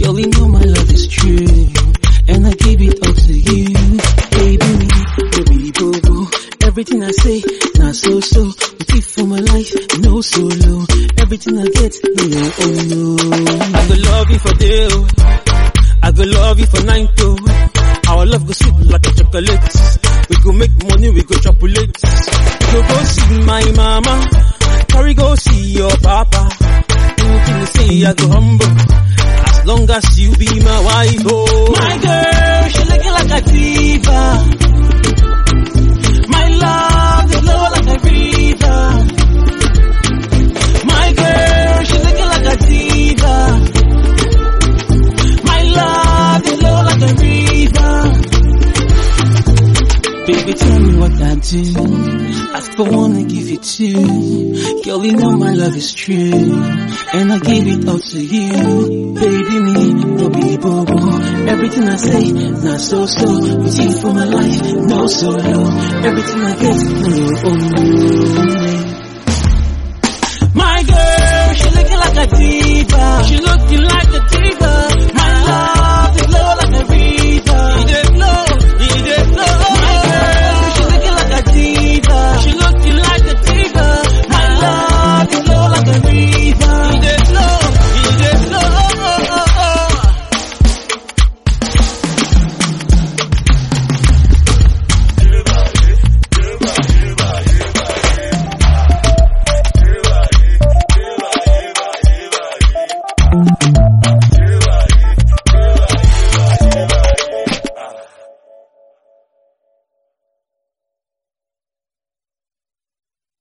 Girl, you know my love is true, and I give it all to you. Baby, me, baby, bobo. Everything I say, not so so. With you for my life, no solo. Everything I get, no, oh no. I go love you for day, oh. I go love you for nine too. Our love go sweet like a chocolate. We go make money, we go chocolate. We go go see my mama. Carry go see your papa. Anything you say, I go humble. As long as you be my wife, oh. My girl, she looking like a diva. My love is low like a river. My girl, she looking like a diva. My love is low like a river. Baby, tell me what I do. I for wanna give it to you. Girl, you know my love is true. And I give it all to you. Baby, me, no be bobo. Everything I say, not so so. With you for my life, no solo. Everything I get, no, oh no.